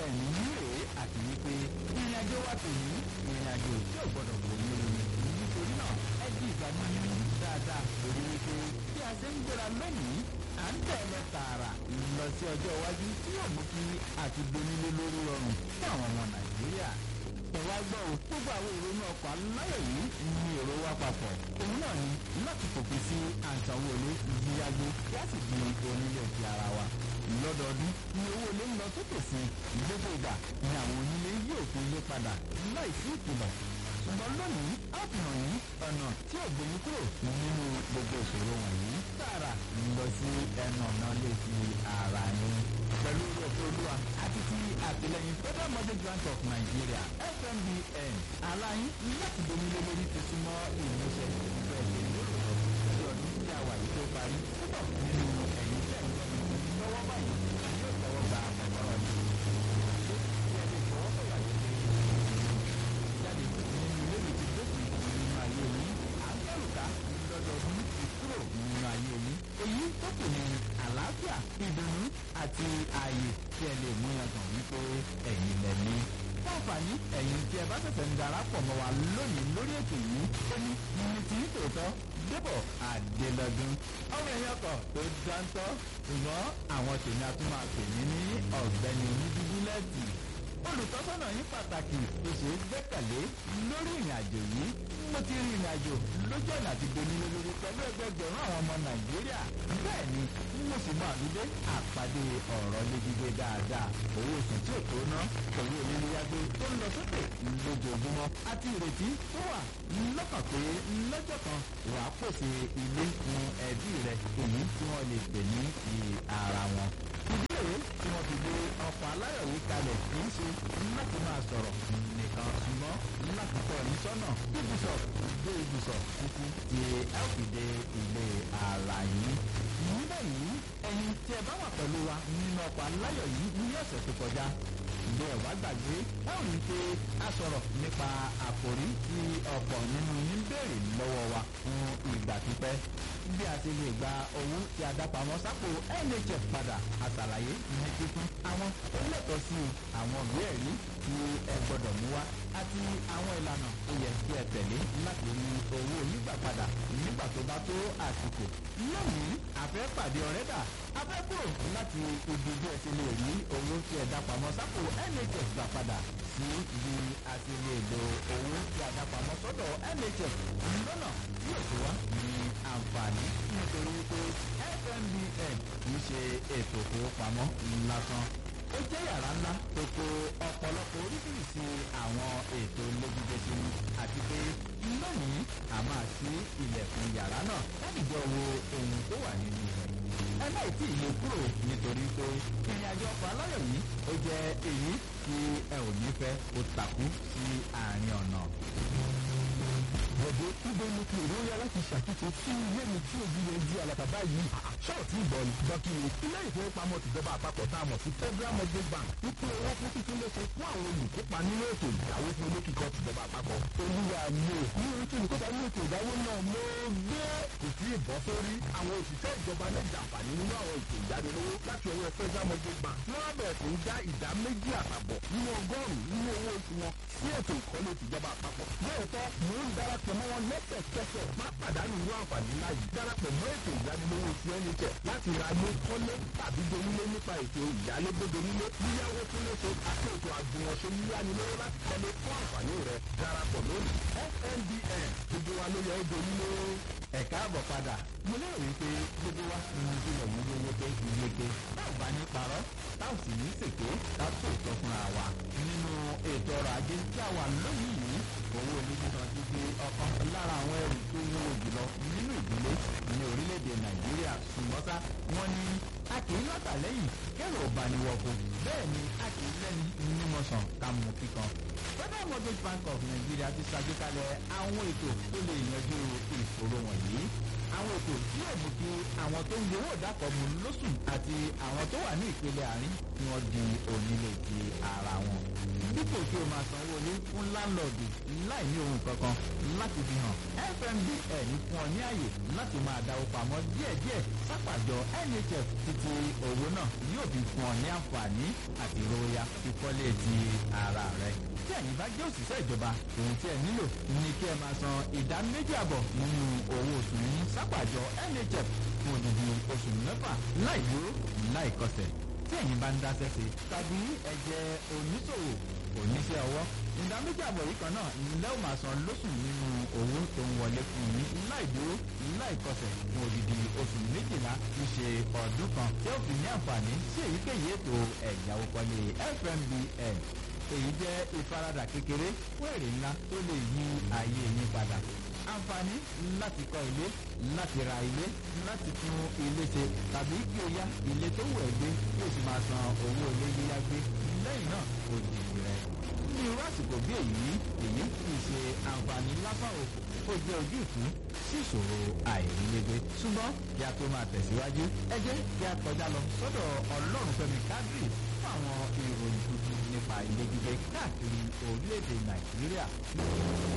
mbn nírèé àti wípé ìrìn àjò wa tò ní ìrìn àjò tí ò gbọdọ̀ wò ní omi nítorí náà ẹ di ìgbàgbọ́ nínú dáadáa lórí wípé bí a ṣe ń gbéra lónìí à ń tẹ̀lé tààrà lọ sí ọjọ́ iwájú tí yóò mú kí àti donílé lórí rọrùn fún àwọn ọmọ nàìjíríà ẹ̀wá gbọ́ ò gbogbo àwọn ìrònú ọkọ̀ aláyọ̀ yìí ní èrò wa papọ̀ òun náà ni láti fòpin sí àǹtàwọlé yíyágbó kí a sì di onílé ti ara wa lọ́dọọdún ni owó ilé ń lọ sókè sí gbogbo ìgbà ni àwọn onílé yóò fi ilé padà láì sí ìkìlọ̀ ṣùgbọ́n lónìí a fi hàn yín ọ̀nà tí ò gbé yín kúrò nínú gbogbo ìṣòro wọ̀nyí tààrà lọ sí ẹnu ọ̀nà lè fi ara yín pẹ̀lú òfin olúwa àti ti àtìlẹyìn federal mortgage bank of nigeria fmbn aláyín láti domílé lórí ti súnmọ́ ìmúṣẹ ìfẹ́ ìlú ní ọdún tí a wà yìí tó parí púpọ̀ nínú ẹ̀yìn tẹ̀ ń gbọ́ lọ́wọ́ báyìí yóò tọwọ́ gba ọ̀rọ̀ yìí ṣé kí ẹ lè fọwọ́ sọ̀yà yìí jáde nínú ilé mi ti dókun nínú ayé yìí àgbẹ̀rùká lọ́dọọdún ti kúrò nínú ayé yìí èyí tó kù ní àlàáfíà ìdùnnú àti ààyè tí ẹ lè mú yàtọ̀ wípé ẹ̀yin lẹ́ni. fún àǹfààní ẹ̀yin tí ẹ bá ṣẹ̀ṣẹ̀ ń darapọ̀ mọ́ wa lónìí lórí ètò yìí ó ní ní ti tòótọ́ débọ̀ àdélọ́dún. ọmọ ẹ̀yìn ọkọ̀ tó dáńtọ́ ṣùgbọ́n àwọn tèmi a tún máa pè mí ní ọ̀gbẹ́ni onídígúlẹ́ẹ̀tì olùtọ́sọ́nà yín pàtàkì tó ṣe é gbẹ́kẹ̀lé lórí ìrìn àjò yìí mo ti rin ìrìn àjò lójú ọ̀nà àti donílé lórí pẹ̀lú ẹgbẹgbẹ̀rún àwọn ọmọ nàìjíríà bẹ́ẹ̀ ni mo sì mọ àdúgbò àpàdé ọ̀rọ̀ léjígbé dáadáa owó oṣù tí ò tó ná owó oníléyàgbé tó ń lọ sókè lójoojúmọ́ àti ìrètí tó wà lọ́kàn pé lọ́jọ́ kan wà á pèsè ilé fún ẹbí rẹ èyí tí wọ́n lè pè ní ti ara wọn ìdílé tí wọ́n fi gbé ọkọ̀ aláyọ̀ yìí kalẹ̀ kì í ṣe láti máa sọ̀rọ̀ nìkan ṣùgbọ́n láti tọ́ ní sọ́nà ibùsọ̀ dé ibùsọ̀ títí tí ẹ ó fi dé ilé ara yìí. níbẹ̀ yìí ẹ̀yin tí ẹ bá wà pẹ̀lú wa nínú ọkọ̀ aláyọ̀ yìí ní ọ̀sẹ̀ tó kọjá ìgbé ọ̀bá gbàgbé ẹ ò ní pé a sọ̀rọ̀ nípa àkòrí tí ọ̀pọ̀ nínú yín béèrè lọ́wọ́ wa fún ìgbà pípẹ́ bí a ti lè gba owó tí a dápamọ́ sápò nhf padà àtàlàyé ní kíkún àwọn tó lẹ́tọ̀ọ́ sí àwọn ìwé ẹ̀rí tí ẹ gbọ́dọ̀ mú wá àti àwọn ìlànà tó yẹ kí ẹ tẹ̀lé láti rí owó nígbà padà nígbà tó bá tó àsìkò. lónìí àfẹ́ pàdé ọ̀rẹ́ dà afẹ́ kúrò láti ibi bí ẹ ti lè rí owó tí ẹ dápamọ́ sápò nhf gbà padà sí bí a ti lè lo owó tí a dápamọ́ sọ́dọ̀ nhf lọ́nà tí ò tó wá ní àǹfààní nítorí wípé fmbn kì í ṣe ètò ìfowópamọ́ lásán ó jẹ́ yàrá ńlá tó kó ọ̀pọ̀lọpọ̀ oríṣiríṣi àwọn ètò lójúdé sínú àti pé lónìí a máa ṣí ilẹ̀kùn yàrá náà láti jọ wo ohun tó wà nínú rẹ̀. ẹ láì tí ì lè kúrò nítorí pé ìrìn àjò ọkọ̀ aláyọ̀ yìí ó jẹ́ èyí tí ẹ ò ní fẹ́ kó takú sí àárín ọ̀nà bọ̀dé níbo ni kí ìrora láti ṣàtúnṣe sí ilé mi tí òbí rẹ̀ di àlàkàbá yìí. ṣọ́ọ̀tì ìbọn ni dọ́kìnì ilé ìfowópamọ́ tìjọba àpapọ̀ tá a mọ̀ sí federal mortgage bank ń pín owó fún títún léṣe fún àwọn olùkópa nínú ètò ìdáwó fún olókìkọ tìjọba àpapọ̀. olúwa mi ò ní orí tí olùkópa nínú ètò ìdáwó náà mo gbé. kò sí ìbọn sórí àwọn òṣìṣẹ́ ìjọba náà jàǹfààní nínú àwọn ètò ìyánilówó láti ọwọ́ federal mortgage bank. wọ́n á bẹ̀rẹ̀ sí ń dá ìdá méjì àtàbọ̀ nínú ọgọ́rùn-ún nínú owó oṣù wọn sí ètò ìkọ́lé tìjọba àpapọ̀. lóòótọ́ mò ń darapọ̀ mọ́ wọn lẹ́sẹ̀kẹsẹ̀ má pàdánù irú àǹfààní ńlá yìí darapọ̀ mọ́ ètò ìyánilówó ti nhf láti ra ilé kọ́lé tàbí donílé nípa ètò ìyálégbé donílé yíyáwó tó léṣe àti ètò àjùmọ̀ṣe yíyánilówó láti kọ́lé fún àǹfààní rẹ̀ darapọ̀ lónìí fnbn gbogbo wa ló yẹ ó donílé. ẹ káàbọ̀ padà mo lérò wípé gbogbo wa ti mú ìdílé yìí yéyéké yéyéké táwọn bá ní parọ́ táwọn sì ní sèké táwọn tó tọ́ fúnra wa nínú ètò ọrọ̀ ajé tí a wà lónìí yìí owó onígbìmọ̀ ti di ọ̀kan lára àwọn ẹrù tó wúwo jùlọ nínú ìdílé ní orílẹ̀-èdè nàìjíríà ṣùgbọ́n sá wọ́n ní a kì í látàlẹ́yìn kẹ́rù ọ̀bàníwọ̀kọ̀ bẹ́ẹ̀ ni a kì í lẹ́ni nímọ̀sán ká mú kíkan. federal mortgage bank of nigeria ti ṣàgbékalẹ̀ àwọn ètò tó lè yanjú ìṣòro wọ̀nyí àwọn ètò tí yóò mú kí àwọn tó ń gbowó ìdákọ̀mù lóṣù àti àwọn tó wà ní ìpele àárín kí wọ́n di onílé ti ara wọn. dípò kí o máa sanwó ilé fún láńlọ́ọ̀dù láì ní ohun kankan láti fi hàn fmbn fún ọ ní àyè láti máa dáwó pamọ́ díẹ̀díẹ̀ sápàjọ nhf títí owó náà yóò fi fún ọ ní àǹfààní àti ìrora ìkọ́lé ti ara rẹ. tí ẹ̀yin bá jẹ́ òṣìṣẹ́ ìjọba ohun tí ẹ nílò ní kí ẹ máa san ìdá méjì àbọ̀ nínú owó oṣù yín sápàjọ nhf fún odidi oṣù mẹ́fà láì dúró láì kọsẹ̀ tí ẹ̀yin bá ń dáṣẹ́ sí tàbí ẹ jẹ́ oníṣòwò oníṣẹ́ ọwọ́ ìdá méjì àbọ̀ yìí kan náà ńlẹ́ ò máa san lóṣù nínú owó tó ń wọlé fún yín láì dúró láì kọsẹ̀ fún odidi oṣù méjìlá ti ṣe ọdún kan tí ó fi ní àǹfààní sí èyíkéyìí ètò ẹ̀yáwó kọ́lé fmbn èyí jẹ́ ìfaradà kékeré fún èrè ńlá tó lè yí ayé yín padà àǹfààní láti kọ́ ilé láti ra ilé láti tún ilé ṣe tàbí kí o yá ilé tó wù ẹ́ gbé kí o sì máa san owó ilé yíyá gbé lẹ́yìn náà o di rẹ̀. ní irú àsìkò bí èyí èyí kì í ṣe àǹfààní lásán o ó jẹ́ ojútùú sí ìṣòro àìrílégbé ṣùgbọ́n kí a tó máa tẹ̀síwájú ẹ jẹ́ kí a kọjá lọ sọ́dọ̀ ọlọ́run fẹ́mi kádìrì fún àwọn ìròyìn tuntun nípa ilé gbígbé káàkiri orílẹ̀-èdè nàìjíríà.